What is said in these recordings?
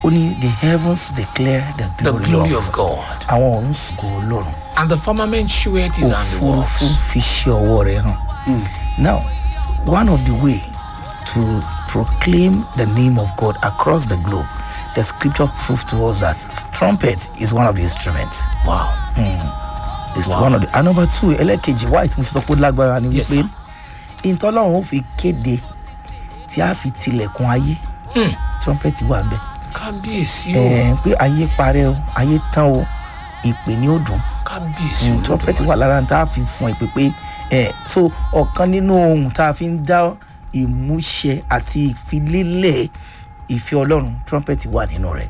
ó ní the heavens declare the The glory, glory of of God. àwọn ọ̀run sògo ọlọ́run And the firmament sheweth his òfurufú handiworks. fi ṣe ọwọ́ rẹ̀ hàn. now one of the way to proclaim the name of God across the globe the scripture prove to us that trumpet is one of the instruments. Wow. is Wow. one of the and number two ẹlẹ́kejì why tí mo fi sọ pé ó lágbára ni Yes, wípé sir. ìtọ́lọ́run ó fi kéde tí a fi tilẹ̀kùn ayé Hmm. trumpet wà ń bẹ̀ Kábíyèsí o. ẹ̀ pé ayé parẹ́ o ayé tán o ìpè ní òdùn Kábíyèsí o. trumpet wà lára tá a fi fún ìpè pé ẹ̀ so ọ̀kan nínú ohun tá a fi ń dá ìmúṣẹ àti ìfilélẹ̀ ìfẹ́ ọlọ́run trumpet wà nínú rẹ̀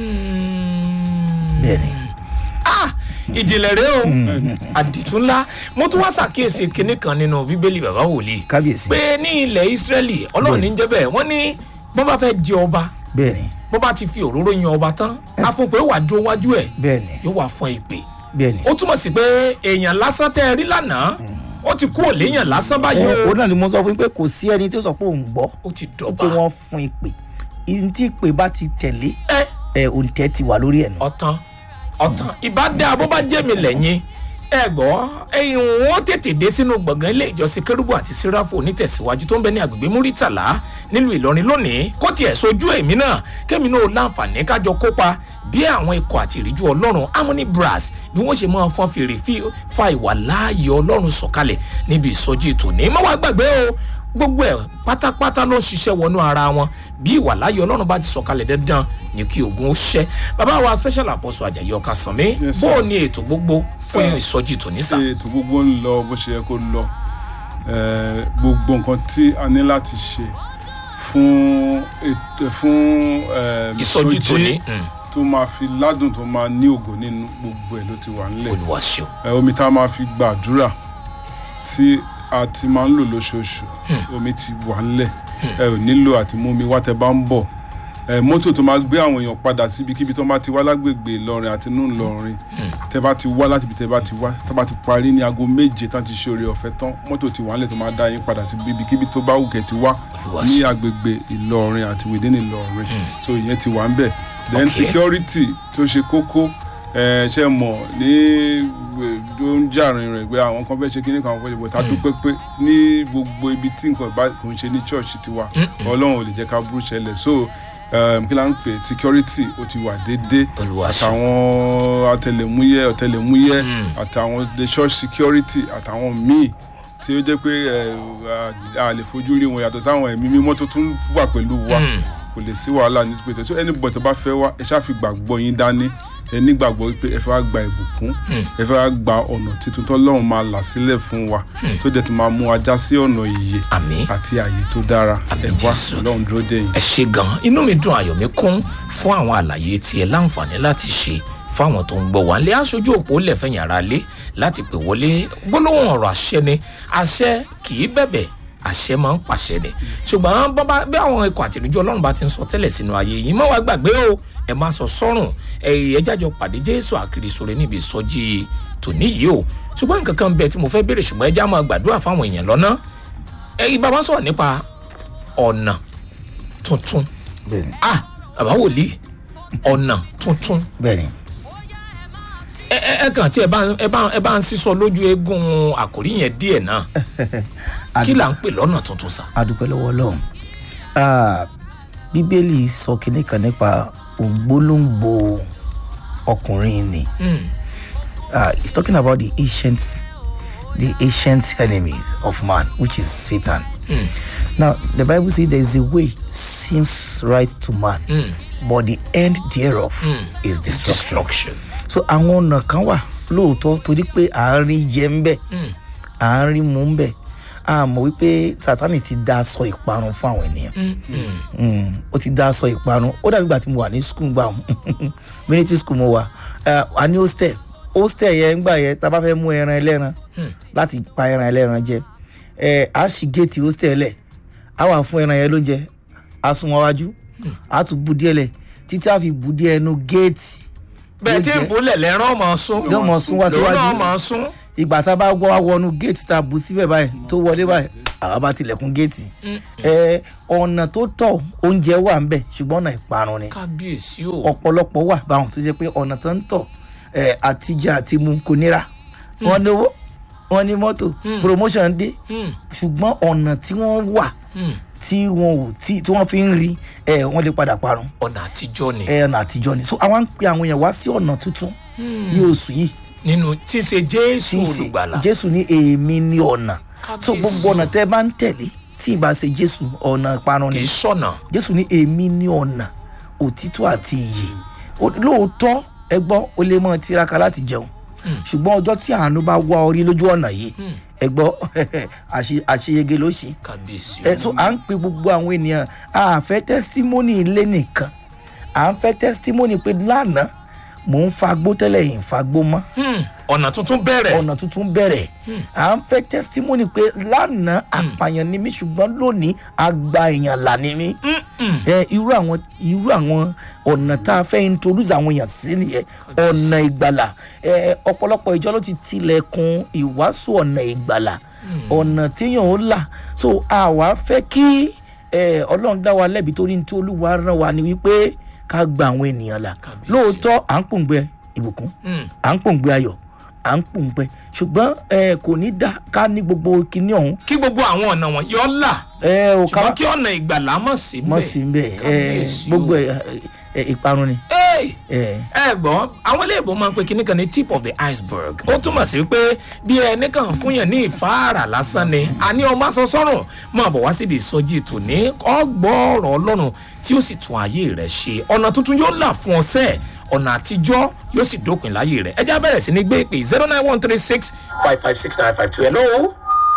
Hmm. bẹ́ẹ̀ ni Ah! Ìjìnlẹ̀ rẹ o. Àdìtú ńlá. Mo tún wá ṣàkíyèsí kinní kan nínú Bíbélì bàbá wòlíì. kábíyèsí Pé ní ilẹ̀ Ísírẹ́lì, Ọlọ́run ní jẹ́ bẹ́ẹ̀, wọ́n ní bọ́n bá fẹ́ jẹ ọba, bẹ́ẹ̀ ni bọ́n bá ti fi òróró yan ọba tán, á fún pé ó wà dúró wájú ẹ̀, bẹ́ẹ̀ ni yóò wà fún ìpè. bẹ́ẹ̀ ni. Ó túmọ̀ sí pé èèyàn lásán tẹ́ ẹ rí lánàá, ó ti kú òléyàn lásán báyìí ẹ o. òun náà ni mo sọ fún yín pé kò sí ẹni tí ó sọ pé òun gbọ́ Ó ti pé dọ̀bà. wọ́n fún ìpè ìyẹn tí ìpè bá ti tẹ̀lé Ẹ ẹ òǹtẹ̀ ti wà lórí ẹ̀ nù. ọ̀tàn ọ̀tàn ìbá dá bó bá jẹ́ mi lẹ́yìn ẹ gbọ́ ẹ̀yìn wọn tètè dé sínú gbọ̀ngàn ilé ìjọsìn kérúbù àti síráfù onítẹ̀síwájú tó ń bẹ ní agbègbè múrítàlá nílùú ìlọrin lónìí kó tiẹ̀ sojú èmi náà kémi náà láǹfààní kájọ kópa bí àwọn ikọ̀ àti ìríjú ọlọ́run harmony brass bí wọ́n ṣe máa fọ́n fèrè fi fa ìwà láàyè ọlọ́run sọ̀kalẹ̀ níbi ìsọjí tòní má wàá gbàgbé o gbogbo ẹ pátápátá ló ń ṣiṣẹ́ wọnú ara wọn bí ìwà láyé ọlọ́run bá ti sọ̀kalẹ̀ dandan ní kí ogun ó ṣẹ́ bàbá wa special apostle ajayi ọkà sànmí Yes, bó sir. o ní ètò gbogbo fún ìsọjí tòní sà. ṣe ètò gbogbo ń lọ bó ṣe yẹ kó lọ Eh, gbogbo nǹkan tí a ní láti ṣe fún ètò fún eh, ìsọjí tòní mm, tó máa fi ládùn tó máa ní ògo nínú gbogbo ẹ̀ ló ti wà nílẹ̀ olúwa ṣeun Eh, omi tá a máa fi gbàdúrà tí a ti máa ń lò lóṣooṣù omi ti wà nílẹ̀ ẹ ò nílò àti mú mi wá tẹ bá ń bọ̀ ẹ mọ́tò tó máa gbé àwọn èèyàn padà síbikíbi tó bá ti wá lágbègbè Ìlọrin àti inú Ìlọrin tẹ bá ti wá láti ibi tẹ bá ti wá tó bá ti parí ní aago méje tán ti ṣe oore ọ̀fẹ́ tán mọ́tò ti wà nílẹ̀ tó máa dá yín padà sí ibikíbi tó bá wù kẹ́ ti wá Olúwa ní ṣeun. agbègbè Ìlọrin àti within Ìlọrin so ìyẹn ti wà ń bẹ̀ then Okay. security tó ṣe kókó ẹ ṣe mọ̀ ní tó ń jàrin rẹ̀ pé àwọn kan fẹ́ ṣe kíní kan àwọn fẹ́ ṣe bọ̀ tá a dúpẹ́ pé ní gbogbo ibi tí nǹkan bá kò ń ṣe ní church tiwa ọlọ́run ò lè jẹ́ ká burú ṣẹlẹ̀ so um, kí la ń pè security ó ti wà déédéé Olúwa ṣeun. àtàwọn ọ̀tẹlẹ̀múyẹ́ ọ̀tẹlẹ̀múyẹ́ àtàwọn the church security àtàwọn míì tí ó jẹ́ pé ẹ, a- a lè fojú rí wọn yàtọ̀ sáwọn ẹ̀mí mímọ́ tó tún wà pẹ̀lú wa Mm. kò lè sí wàhálà ní pété so anybody tó bá fẹ́ wá ẹ ṣáà fi gbàgbọ́ yín dání ẹ nígbàgbọ́ pé ẹ fẹ́ wá gba ìbùkún ẹ fẹ́ wá gba ọ̀nà tuntun tọ́lọ́run máa là sílẹ̀ fún wa tó dẹ̀ tún máa mú wa já sí ọ̀nà ìyè àmín àti àyè tó dára ẹ Àmín wá Jésù. ọlọ́run dúró dé yìí. ẹ ṣe gan inú mi dùn ayọ̀ mi kún fún àwọn àlàyé tí ẹ láǹfààní láti ṣe fáwọn tó ń gbọ́ wá lé aṣojú òpó lẹ́fẹ̀yìn ara lé láti pè wọlé gbólóhùn ọ̀rọ̀ àṣẹ ni àṣẹ kì í bẹ̀bẹ̀ àṣẹ máa ń pàṣẹ ni ṣùgbọ́n bọ́bá bí àwọn ikọ̀ àtìlójú ọlọ́run bá ti ń sọ tẹ́lẹ̀ sínú ayé yìí má wàá gbàgbé o ẹ má sọ sọ́rùn ẹ jájọ pàdé jésù àkìrì sóre níbi ìsọjí tòní yìí o ṣùgbọ́n nǹkan kan bẹ tí mo fẹ́ béèrè ṣùgbọ́n ẹ já máa gbàdúrà fáwọn èèyàn lọ́nà ẹ bàbá sọ̀rọ̀ nípa ọ̀nà tuntun bẹ́ẹ̀ni ah bàbá wòlíì ọ̀nà tuntun bẹ́ẹ̀ni ẹ ẹ ẹ kàn tí ẹ bá ń- ẹ bá ń- ẹ bá ń sísọ lójú eégún àkòrí yẹn díẹ̀ náà kí là ń pè lọ́nà tuntun sà. adúpẹ́ lọ́wọ́ ọlọ́run Ah, bíbélì sọ kinní kan nípa ògbólóǹgbò ọkùnrin ni Mm, uh, he's talking about the ancient the ancient enemies of man which is satan mm, now the bible says there is a way seems right to man mm, but the end thereof mm. is destruction destruction. so àwọn ọ̀nà kan wà lóòótọ́ torí pé à ń rí jẹ ń bẹ̀ Mm, à ń rí mú ń bẹ̀ a mọ̀ wípé sátani ti dá aṣọ ìparun fún àwọn ènìyàn mm, mm. Mm, ó ti dá aṣọ ìparun ó dàbí ìgbà tí mo wà ní skul gbà military school mo wà Eh, a ní hostel hostel yẹn ńgbà yẹn tá a bá fẹ́ mú ẹran ẹlẹ́ran Hmm. láti pa ẹran ẹlẹ́ran jẹ ẹ a ṣì géètì hostel lẹ̀ a wà fún ẹran yẹn lóúnjẹ a sún wọn wájú a tún bu díẹ̀ lẹ̀ títí a fi bu díẹ̀ ẹnu géètì bẹ́ẹ̀ tí Yóò jẹ́- ìbúlẹ̀ lẹ́rán máa sún yóò mọ̀ sún wá lòun náà síwájú máa sún. ìgbà tá a bá wọ́ wá wọnú géètì tá a bù síbẹ̀ báyìí tó wọlé báyìí àwa bá tilẹ̀kùn géètì ẹ ọ̀nà tó tọ̀ oúnjẹ wà ń bẹ̀ ṣùgbọ́n ọ̀nà ìparun ni kábíyèsí o ọ̀pọ̀lọpọ̀ wà báwọn tó jẹ́ pé ọ̀nà tó ń tọ̀ ẹ àtijọ́ àti mu kò nira wọ́n ní owó wọ́n ní mọ́tò promotion dé Hmm, ṣùgbọ́n ọ̀nà tí wọ́n wà hmm. tí wọn ò tí tí wọ́n fi ń rí ẹ wọ́n lè padà parun ọ̀nà àtijọ́ ni ẹ ọ̀nà àtijọ́ ni so àwọn ń pe àwọn èèyàn wá sí ọ̀nà tuntun ní oṣù yìí nínú tí í ṣe jésù tí í ṣe olùgbàlà jésù ní èmi ní ọ̀nà so Kábíyèsí gbogbo o. ọ̀nà tẹ́ bá ń tẹ̀lé tí ì bá ṣe jésù ọ̀nà ìparun kì ni í sọ̀nà jésù ní èmi ní ọ̀nà òtítọ́ àti iyè Ó- lóòótọ́ ẹ gbọ́ o lè mọ tiraka láti jẹun ṣùgbọ́n ọjọ́ tí àánú bá wá orí lójú ọ̀nà yìí ẹ gbọ́ àṣe- àṣeyege ló ṣe kábíyèsí ẹ so à ń pe gbogbo àwọn ènìyàn a fẹ́ tẹ́sítímọ́nì ilé nìkan à ń fẹ́ tẹ́sítímọ́nì pé lánàá mò ń fagbó tẹ́lẹ̀ yìí ń fagbó mọ́ Hmm, ọ̀nà tuntun bẹ̀rẹ̀ ọ̀nà tuntun bẹ̀rẹ̀ à ń fẹ́ tẹ́sítímọ́nì pé lánàá àpàyàn ni mí ṣùgbọ́n lónìí àgbà èèyàn là ni mí ẹ irú àwọn irú àwọn ọ̀nà tá a fẹ́ introduce àwọn èèyàn sí nìyẹn ọ̀nà ìgbàlà ẹ ọ̀pọ̀lọpọ̀ ìjọ ló ti tilẹ̀kùn ìwàásù ọ̀nà ìgbàlà ọ̀nà téèyàn ó là so àwa fẹ́ kí ẹ ọlọ́run dá wa lẹ́bi torí ní tí olúwa rán wa ni wípé ká gba àwọn ènìyàn là Kábíyèsí. lóòótọ́ à ń pòǹgbẹ ìbùkún Hmm, à ń pòǹgbẹ ayọ̀ à ń pòǹgbẹ ṣùgbọ́n ẹ kò ní dá ká ní gbogbo kinní ọ̀hún kí gbogbo àwọn ọ̀nà wọn yọ là ẹ ò ká ṣùgbọ́n kí ọ̀nà ìgbàlà mọ̀ sí mọ̀ sí ń bẹ̀ ẹ Kábíyèsí o. gbogbo ẹ ẹ ìparun ni. Hey! ẹ ẹ gbọ́ àwọn iléèbó máa ń pe kinní kan ní tip of the iceberg ó túmọ̀ sí pé bí ẹnì kan fún yàn ní ìfáàrà lásán ni àní ọmọ aṣọ sọ́rùn máa bọ̀ wá síbi ìsọjí tòní ọgbọ́ọ̀rọ̀ ọlọ́run tí ó sì tún ayé rẹ̀ ṣe ọ̀nà tuntun yóò là fún ọsẹ̀ ọ̀nà àtijọ́ yóò sì dópin láyé rẹ̀ ẹ já bẹ̀rẹ̀ sí ní gbé ìpè zero nine one three six five five six nine five two ẹ̀ lọ́wọ́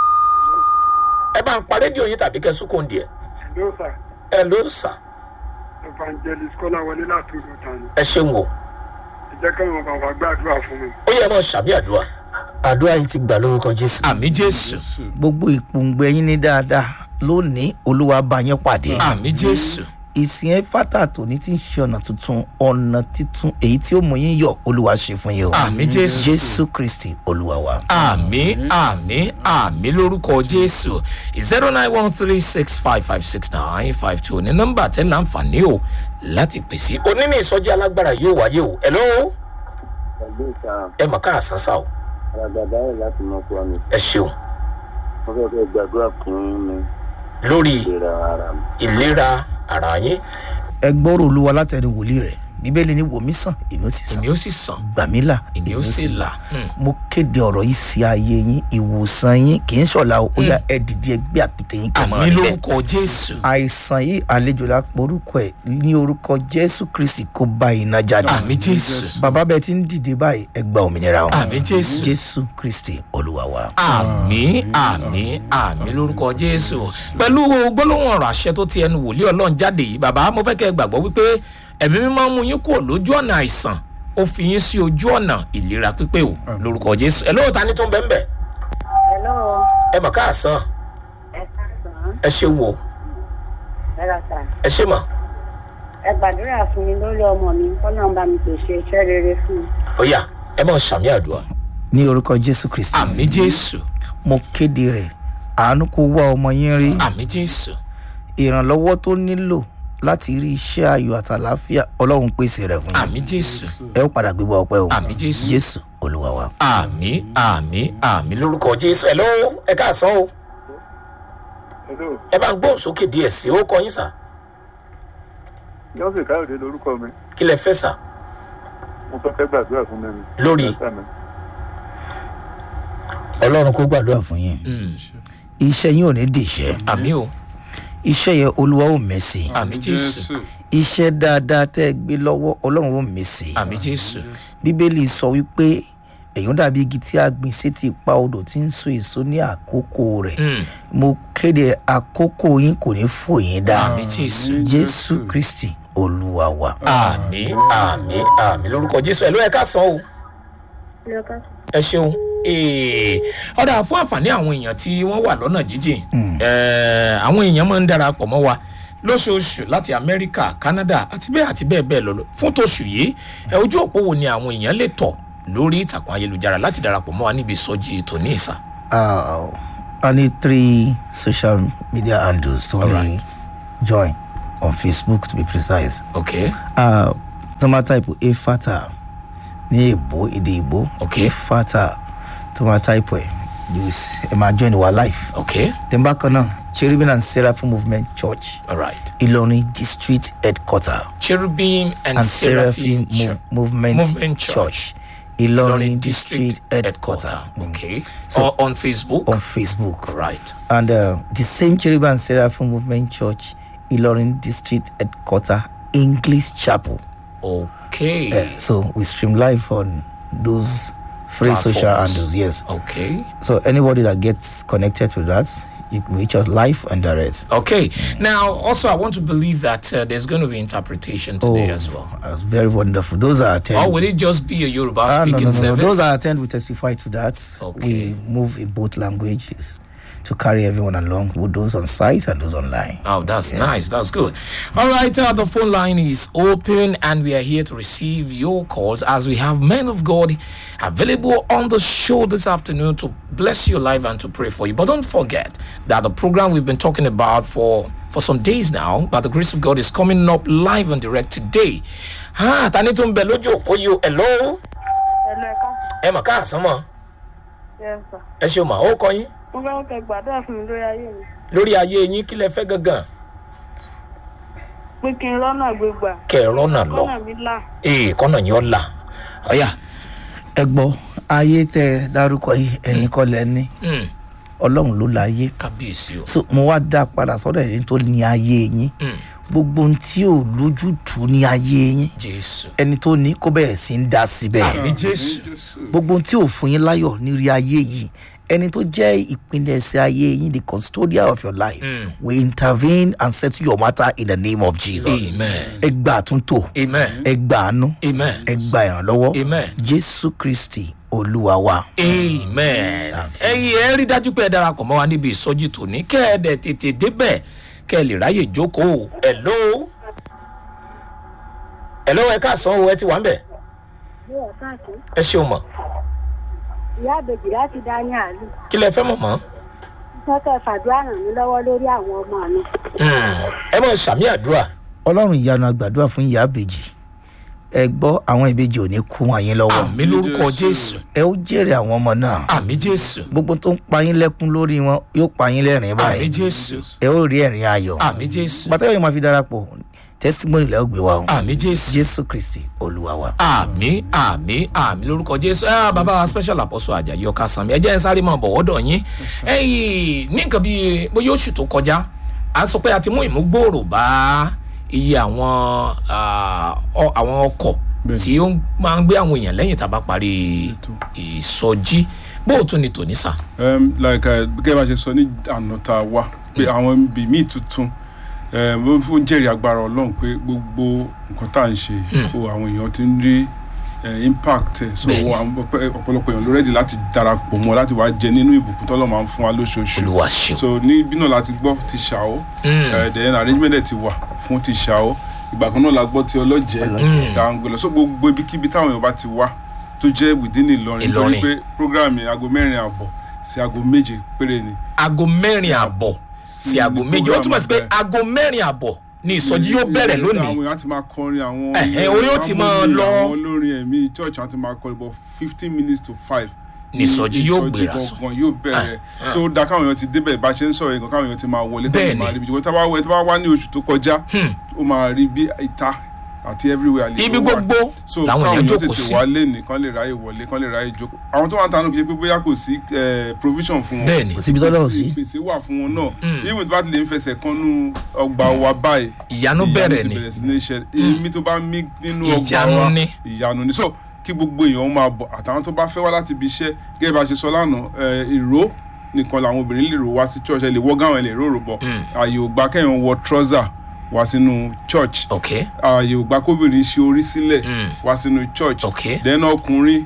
ẹ bá ń pa rédíò yín tàbí kẹ́ sùkùn díẹ̀ Hello, sir. ẹ ló sà Evangelist Kọ́láwọlé láti ìlú Tani. ẹ ṣeun o Ẹ jẹ́ káwọn bàbá gbàdúrà fún mi. ó yẹ mọ́ sàmì àdúrà àdúrà yìí ti gbà lórúkọ jésù. àmì jésù gbogbo ìpòǹgbẹ yín ní dáadáa lónìí olúwa bá yín pàdé. àmì jésù. ìsìn ẹ fátà tòní tí ń ṣe ọ̀nà tuntun ọ̀nà titun èyí tí ó mú yín yọ olúwa ṣe fún yín o. àmì jésù jésù kristi olúwa wa. àmì àmì àmì lórúkọ jésù zero nine one three six five five six nine five two ní nọmba tẹ láǹfààní o láti pèsè. òní ní ìsọjí alágbára yóò wáyé o ẹ lọ́wọ́ pẹ̀lú ìta ẹ mọ̀ ká àsánsá o àràgàdá ẹ̀ láti mọ fún mi ẹ ṣeun wọ́n fẹ́ fẹ́ gbàdúrà fún mi lórí ìlera ara mi. ìlera ara yín ẹ gbọ́rọ̀ olúwa látẹnu wòlíì rẹ̀ bíbélì ní wòmí sàn èmi ó sì sàn èmi ó sì sàn gbàmílà èmi ó sì là Hmm. mo kéde ọ̀rọ̀ yìí sí ayé yín ìwòsàn yín kì í ṣọ̀la o ó yá ẹ dìde ẹgbẹ́ àpètè yín kẹ́ mọ́ àmì níbẹ̀. lórúkọ jésù àìsàn yìí àlejò la porúkọ ẹ ní orúkọ jésù kristi kó bá iná jáde. àmì jésù bàbá bẹẹ ti ń dìde báyìí ẹ gba òmìnira o. àmì jésù jésù kristi olúwa wa. àmì àmì àmì lórúkọ jésù pẹ̀lú gbólóhùn ọ̀rọ̀ àṣẹ tó ti ẹnu wòlíì ọlọ́run jáde yìí bàbá mo fẹ́ kẹ́ ẹ gbàgbọ́ wípé ẹ̀mí mímọ́ mú yín kúrò lójú ọ̀nà àìsàn ó fi yín sí ojú ọ̀nà ìlera pípé o lórúkọ jésù ẹ lóòótá ní tó ń bẹ́ẹ̀ bẹ́ẹ̀ Hello, ẹ mọ̀ káàsán ẹ káàsán, ẹ ṣeun o ẹ ra sà. ẹ ṣe mọ̀ Ẹ gbàdúrà fún mi lórí ọmọ mi, kọ́nà bá mi pèsè iṣẹ́ rere fún un. ó yá ẹ mọ̀ sàmì àdúrà ní orúkọ jésù kristi àmì jésù mo kéde rẹ àánú kó wá ọmọ yín rí àmì jésù ìrànlọ́wọ́ tó nílò láti rí iṣẹ́ ayọ̀ àtàláfíà ọlọ́run pèsè rẹ̀ fún yín àmì jésù ẹ ó padà gbégbá ọpẹ́ o àmì jésù jésù olúwa wa. àmì àmì àmì lórúkọ jésù ẹ lọ́wọ́ ẹ káàsán o Hello, ẹ bá ń gbóhùn sókè díẹ̀ sí ó kọ yín sà Yọ́sẹ̀ Káyọ̀dé lorúkọ mi. kí lẹ fẹ́ sà Mo fẹ́ fẹ́ gbàdúrà fún mi. Lórí? Ẹ̀sẹ̀ mi. ọlọ́run kó gbàdúrà fún yín iṣẹ́ yín ò ní dìṣẹ́ àmì o iṣẹ́ yẹn olúwa ò mẹ́sì àmì jésù iṣẹ́ dáadáa tẹ́ ẹ gbé lọ́wọ́ ọlọ́run ò mẹ́sì àmì jésù bíbélì sọ wípé èèyàn dàbí igi tí a gbìn sétí ipa odò tí ń so èso ní àkókò rẹ̀ Mm. mo kéde àkókò yín kò ní fò yín dá àmì jésù jésù kristi olúwa wa. àmì àmì àmì lórúkọ jésù ẹ ló ẹ ká san o ẹ ṣeun Ee, ọ̀dà fún àǹfààní àwọn èèyàn tí wọ́n wà lọ́nà jíjìn eh, àwọn èèyàn máa ń darapọ̀ mọ́ wa lóṣooṣù láti amẹ́ríkà canada àti bẹ́ẹ̀ àti bẹ́ẹ̀ bẹ́ẹ̀ lọ fún tóṣù yìí ẹ ojú òpó wo ni àwọn èèyàn lè tọ̀ lórí ìtàkùn ayélujára láti darapọ̀ mọ́ wa níbi ìsọjí tòní ìsà. Ah, I need three social media handles to only Alright. join on Facebook to be precise. okay Uh, tó máa type efata ní èbó èdè ìbò Okay. efata tó máa type ẹ̀ you s- ẹ máa join our life. okay Then bákan náà cherubim and seraphim movement church all right ìlọrin district headquarter cherubim and, and seraphim seraphim mov movement, Movement Church. church ìlọrin Ilorin district headquarter okay So- or on facebook on facebook. right and uh, the same cherubim and seraphim movement church ìlọrin district headquarter english chapel. okay Uh, so we stream live on those free social Platforms. handles. Yes. okay So anybody that gets connected to that, you can reach us live and direct. okay now also i want to believe that uh, there's going to be interpretation today as well that's very wonderful. Those are attend. or will it just be a yoruba Ah, no, speaking no, no, no. service Those that attend, we testify to that. Okay. We move in both languages to carry everyone along, with those on site and those online. Oh, that's nice. That's good. All right, uh, the phone line is open, and we are here to receive your calls as we have men of God available on the show this afternoon to bless your life and to pray for you. But don't forget that the program we've been talking about for for some days now, by the grace of God, is coming up live and direct today. Ah, tani tó ń bẹ lójú òpó yìí o. Hello, ẹ̀lú ẹ̀ka ẹ mà káàsán mọ̀, yes sir. ẹ ṣeun mà, ó kọ yín mo fẹ́ kẹ́ gbàdúrà fún mi lórí ayé mi lórí ayé yín kí lẹ fẹ́ gangan pé kí n rọ́nà gbégbà kẹ́ ẹ rọ́nà lọ. kọ́nà mi là Ee, kọ́nà yín ọ̀ là. Ọ̀yà. Ẹ gbọ́ ayé tẹ ẹ dárúkọ yìí ẹ̀yin kọ́ lẹ ní Mm. ọlọ́run ló la ayé. kábíyèsí o. so mo wá dá padà sọ́dọ̀ ẹni tó ní ayé yín Mm. gbogbo ohun tí ò lójútùú ní ayé yín jésù. ẹni tó ní kó bẹ̀rẹ̀ sí ń dá síbẹ̀ àmì jésù. gbogbo ohun tí ò fún yín láyọ̀ nírí ayé yìí ẹni tó jẹ́ ìpilẹ̀ṣẹ̀ ayé yín the custodian of your life Mm. will intervene and settle your matter in the name of jesus amen. ẹ gba àtúntò amen. ẹ gba àánú amen. ẹ gba ìrànlọ́wọ́ amen. jésù kristi olúwa wa. amen. ẹyin ẹ rí dájú pé ẹ darapọ̀ mọ́ wa níbi ìsọjí tòní kẹ́ ẹ dẹ̀ tètè débẹ̀ kẹ́ ẹ lè ráyè jókòó. hello. hello ẹ káàsán o ẹ ti wà ń bẹ̀. yóò káàkiri ẹ ṣeun mọ̀ ìyá àbèjì láti dání àlù kí lẹ fẹ́ mọ̀ mọ́. kẹ́kẹ́ fàdúrà ràn mí lọ́wọ́ lórí àwọn ọmọ mi Hmm, ẹ mọ̀ sàmì àdúrà. ọlọ́run ìyanu àgbàdua fún ìyá àbèjì ẹ gbọ́ àwọn ìbejì ò ní kú wọn yín lọ́wọ́ àmì lórúkọ jésù. ẹ ó jèrè àwọn ọmọ náà àmì jésù. gbogbo tó ń pa yín lẹ́kún lórí wọn yóò pa yín lẹ́rìn àmì báyìí jésù. ẹ ó rí ẹ̀rín ayọ̀ àmì jésù. pàtàkì yóò máa fi darapọ̀ testimony lẹ́ ó gbé wa o àmì jésù. jésù kristi olúwa wa. àmì àmì àmì lórúkọ jésù ẹ bàbá wa special apostle ajayi ọkà sàmì ẹ jẹ́ ẹ sáré máa bọ̀ wọ́dọ̀ yín ẹyìn ní nǹkan bíi bóyá oṣù tó kọjá a sọ pé a ti mú ìmúgbòòrò bá iye àwọn ah, ọ- àwọn ọkọ̀ Bẹ́ẹ̀ni. tí ó máa ń gbé àwọn èèyàn lẹ́yìn tá a bá parí ìsọjí bóòtú ni tòní sà. um, like uh, gẹ́gẹ́ bá ṣe sọ ní àná tá a wá pé àwọn ibi míì tuntun um, ó fún jẹ́rìí agbára ọlọ́run pé gbogbo nǹkan tá à ń ṣe o àwọn èèyàn ti ń rí eh, impact ẹ̀ so Bẹ́ẹ̀ni. àwọn ọ̀pẹ- ọ̀pọ̀lọpọ̀ èèyàn ló rẹ́dì láti darapọ̀ mọ́ láti wá jẹ nínú ìbùkún tọ́lọ́ máa ń fún wa lóṣooṣù olúwa ṣeun. so ní bí náà láti gbọ́ ti ṣàó Mm. eh, then arrangement ẹ̀ ti wà fún ti ṣàó ìgbà kan náà la gbọ́ ti ọlọ́jẹ́ tá à ń gbé lọ so gbogbo ibikíbi táwọn èèyàn bá ti wá tó jẹ́ within Ìlọrin Ìlọrin. torí pé program yẹn aago mẹ́rin àbọ̀ sí aago méje péré ni aago mẹ́rin àbọ̀ sí aago ní méje ó túmọ̀ sí pé program aago mẹ́rin àbọ̀ ni ìsọjí yóò bẹ̀rẹ̀ lónìí. àwọn èèyàn á ti máa kọrin àwọn Ẹ̀hẹ́, orí ó ti máa harmony, lọ. àwọn olórin ẹ̀mí church á ti máa kọrin but fifteen minutes to five Ní ìsọjí yóò gbéra sọ. gangan yóò bẹ̀rẹ̀ so ó da káwọn èèyàn ti débẹ̀ bá a ṣe ń sọ̀rọ̀ yẹn káwọn èèyàn ti máa wọlé Bẹ́ẹ̀ni. káwọn máa rí ibi jùlọ tá a bá wọ- tá a bá wá ní oṣù tó kọjá ó máa rí bí ìta àti everywhere àlejò ibi wà. gbogbo so làwọn káwọn èèyàn èèyàn jókòó tètè sí. wálé ní kán lè ráyè wọlé kán lè ráyè jókòó àwọn tó wà ń tanú kì í ṣe pé bóyá kò sí eh, provision fún wọn bẹ́ẹ̀ni kò síbi tọ́lọ́run sí. ìpèsè wà fún wọn náà even tó bá ti lè ń fẹsẹ̀ kánú ọgbà wa báyìí ìyanu bẹ̀rẹ̀ ti ni bẹ̀rẹ̀ sí ní ṣe èmi tó bá mí nínú ọgbà Ìyanu wa ni. ìyanu ni so kí gbogbo èèyàn máa bọ̀ àtàwọn tó bá fẹ́ wá láti ibi iṣẹ́ gẹ́gẹ́ bá a ṣe sọ lánàá eh, ìró nìkan làwọn obìnrin lè rò wá sí church ẹ lè wọ́ gáwọn ẹ lè rórò bọ̀ ààyè ò gbà kẹ́yìn wọ trouser wá sínú church ok ààyè ò gbà kóbìnrin ṣe orí sílẹ̀ Mm. wá sínú church Ok. then ọkùnrin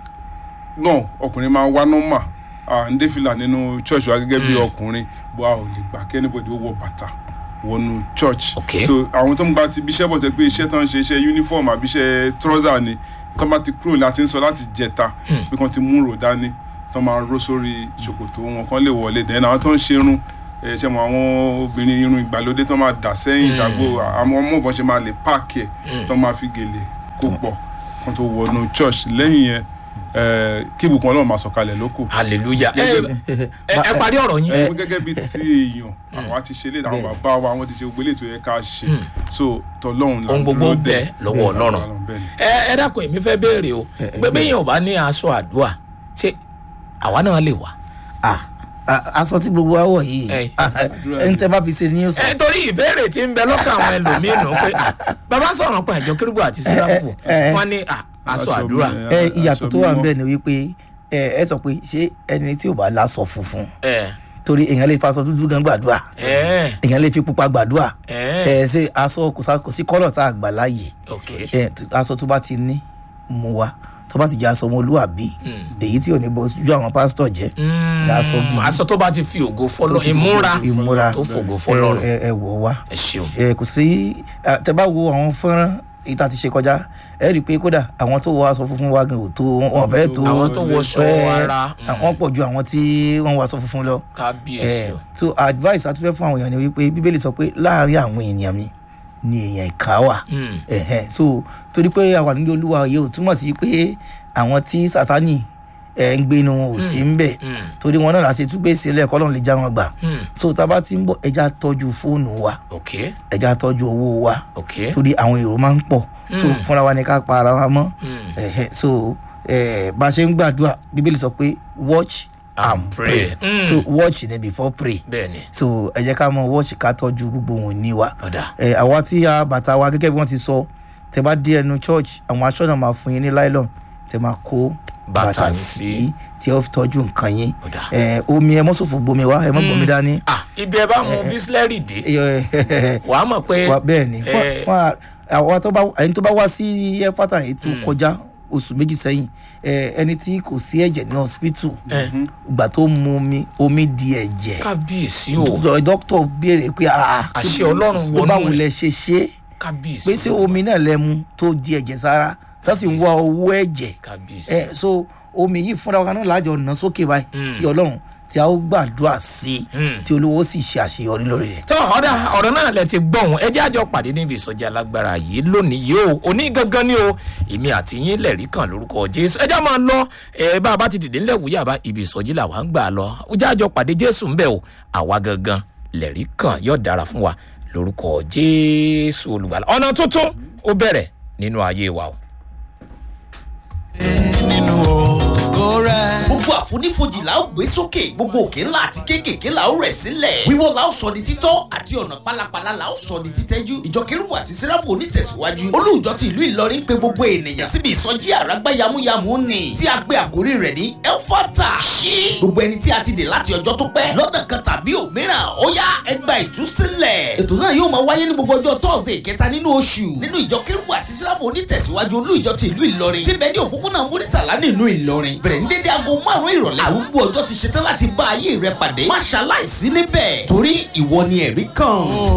náà ọkùnrin máa wá nọ́mà à ń dé fìlà nínú church wa gẹ́gẹ́ bí ọkùnrin bó a ò lè gbà kí anybody ó wọ bàtà wọnú church Ok. so àwọn tó ń gba ti iṣẹ́ bọ̀ tẹ́ pé iṣẹ́ tó ń ṣe iṣẹ́ uniform àbí iṣẹ́ trouser ni tó bá ti kúrò láti ń sọ láti jẹta pé kàn ti mú rò dání tó máa ró sórí ṣòkòtò wọn kán lè wọlé dẹ́n àwọn tó ń ṣerun ẹ ṣe mọ àwọn obìnrin irun ìgbàlódé tó máa dà sẹ́yìn ìjàgbó àwọn ọmọ ìbọn ṣe máa lè páàkì ẹ̀ tó máa fi gèlè kó pọ̀ kan tó wọnú church lẹ́yìn yẹn ẹ, kí ibùkún ọlọ́run máa sọ̀kalẹ̀ lóko hallelujah ẹ ẹ ẹ parí ọ̀rọ̀ yín. ẹ gẹ́gẹ́ bíi ti èèyàn àwa ti ṣe léde àwọn bàbá wa wọ́n ti ṣe gbogbo eléyìí tó yẹ ká ṣe so tọlọ́run là ohun ń gbogbo dúró dè. bẹ lọ́wọ́ ọlọ́run bẹ́ẹ̀ ni. ẹ ẹ dákun èmi fẹ́ béèrè o pé bẹ́yìn ò bá ní aṣọ àdúrà ṣé àwa náà lè wà. Ah, ah, aṣọ tí gbogbo wa wọ̀ yìí Ẹ. ah, ẹni tẹ́ bá fi ṣe ní yóò sọ. ẹ torí ìbéèrè tí ń bẹ lọ́kàn àwọn ẹlòmíín nù pé ah, bàbá sọ̀rọ̀ pa ìjọ kérúbù àti síráfù ẹ, ẹ. wọn ní ah, aṣọ Aṣọ àdúrà mi, ẹ aṣọ ìyàtọ̀ tó wà ń mímọ́. bẹ̀ ni wípé ẹ ẹ sọ pé ṣé ẹni tí ò bá láṣọ funfun ẹ torí èèyàn lè faṣọ dúdú gan gbàdúrà ẹ èèyàn lè fi pupa gbàdúrà ẹ ẹ ṣe aṣọ kò sá- kò sí kọ́lọ̀ tá a gbà láàyè ok ẹ t- aṣọ tó bá ti ní mú wa tó bá ti jẹ́ aṣọ ọmọlúwàbí èyí tí ò ní bọ́ ojú àwọn pásítọ̀ jẹ́ Mm, aṣọ gidi. aṣọ tó bá ti fi ògo fọlọ tó ti fi ìmúra ìmúra tó fògo fọlọ́run ẹ ẹ wọ̀ wá ẹ ṣeun ẹ kò sí ẹ, tẹ bá wo àwọn fọ́nrán èyí tá a ti ṣe kọjá ẹ rí i pé kódà àwọn tó wọ aṣọ funfun wa gan ò tó wọn fẹ́ tó àwọn tó wọṣọ ẹ, ara mm, àwọn pọ̀ ju àwọn tí wọ́n wọ aṣọ funfun lọ kábíyèsí ẹ o so advice àtúfẹ́ fún àwọn èèyàn ni wípé bíbélì sọ pé láàárín àwọn èèyàn mi ni èèyàn ìka wà Mm, ẹ̀hẹ́n so torí pé àwa nílé olúwa yìí ò túmọ̀ sí pé àwọn tí sátani ẹ̀ ń gbé inú wọn ò sí ń bẹ̀ mm, torí wọn náà la ṣe túgbé sílẹ̀ kọ́lọ́n lè já wọn gbà mm, so tá a bá ti ń bọ̀ ẹja tọ́jú fóònù wa ok ẹja tọ́jú owó wa ok torí àwọn èrò máa ń pọ̀ so Mm. fúnra wa ni ká pa ara wa mọ́ mm. ẹ̀hẹ́n so eh, bá a ṣe ń gbàdúrà bíbélì sọ pé watch and pray Mm. so watch ni before pray bẹ́ẹ̀ni so ẹ jẹ́ ká mọ watch ká tọ́jú gbogbo wọn ní wa ọ̀dà ẹ àwa tí a bàtà wa gẹ́gẹ́ bí wọ́n ti sọ tẹ bá dé ẹnu church àwọn aṣọ́nà máa fún yín ní nylon tẹ máa kó Bàtà bàtà yín sí sí. tí ẹ fi tọ́jú nǹkan yín ọ̀dà. ẹ omi ẹ mọ́sòfò gbomi wa ẹ mọ́ gbomi dání ah ibi ẹ bá mu bísílẹ́rì dé ẹ, wàá mọ̀ pé wa bẹ́ẹ̀ ni fún eh, fún a- àwọn tó bá ẹni tó bá wá sí ẹfátà yìí tó kọjá oṣù méjì sẹ́yìn ẹ, ẹni tí kò sí ẹ̀jẹ̀ ní hospital ẹ, ìgbà tó mu omi omi di ẹ̀jẹ̀ kábíyèsí o Dọ- dókítà béèrè pé ah Àṣẹ Ọlọ́run pé wọnú báwo ẹ̀. lẹ ṣe ṣe é kábíyèsí pé ṣé omi náà lẹ mu tó di ẹ̀jẹ̀ sára tó sì ń wá owó ẹ̀jẹ̀ kábíyèsí ẹ so omi yìí fúnra wa náà lájọ ná sókè báyìí Mm. sí ọlọ́run tí a ó gbàdúrà sí Mm. tí olówó sì ṣe àṣeyọrí lórí rẹ̀. tọ́ ọ̀dà ọ̀rọ̀ náà lẹ ti gbọ̀hún ẹ jẹ́ àjọ pàdé níbi ìsọjí alágbára yìí lónìí yìí o òní gangan ni o èmi àti yín lẹ̀rí kan lórúkọ jésù ẹ já máa lọ ẹ bá a bá ti dìde ńlẹ̀ wúyà bá ibi ìsọjí làwa ń gbà lọ ó jẹ́ àjọ pàdé jésù ńbẹ̀ o àwa gangan lẹ̀rí kan yóò dára fún wa lórúkọ jésù olùgbàlà ọ̀nà tuntun ó bẹ̀rẹ̀ nínú ayé wa o. nínú ògo rẹ̀. gbogbo àfonífojì la ó gbé sókè gbogbo òkè ńlá àti kéékèèké la ó rẹ̀ sílẹ̀ wíwọ́ la ó sọ di títọ́ àti ọ̀nà pálapàla la ó sọ di títẹ́jú ìjọ kérúbù àti sẹ́ráfù onítẹ̀síwájú olùjọ ti ìlú ìlọrin pé gbogbo ènìyàn síbi ìsọjí àràgbá yamuyamu ni tí a gbé àkórí rẹ̀ ní elfata ṣí gbogbo ẹni tí a ti dè láti ọjọ́ tó pẹ́ lọ́nà kan tàbí òmíràn ó yá ẹgbà ìtúsílẹ̀ ètò náà yóò máa wáyé ní gbogbo ọjọ́ thursday kẹta nínú oṣù nínú ìjọ kérúbù àti sẹ́ráfù onítẹ̀síwájú olùjọ ti ìlú ìlọrin tí bẹ́ẹ̀ ní òpópónà múrítàlá nínú ìlọrin bẹ̀rẹ̀ ní dédé aago márùn-ún ìrọ̀lẹ́ àrùgbó ọjọ́ ti ṣetán láti bá ayé rẹ pàdé má ṣaláìsí níbẹ̀ torí ìwọ ni ẹ̀rí kan.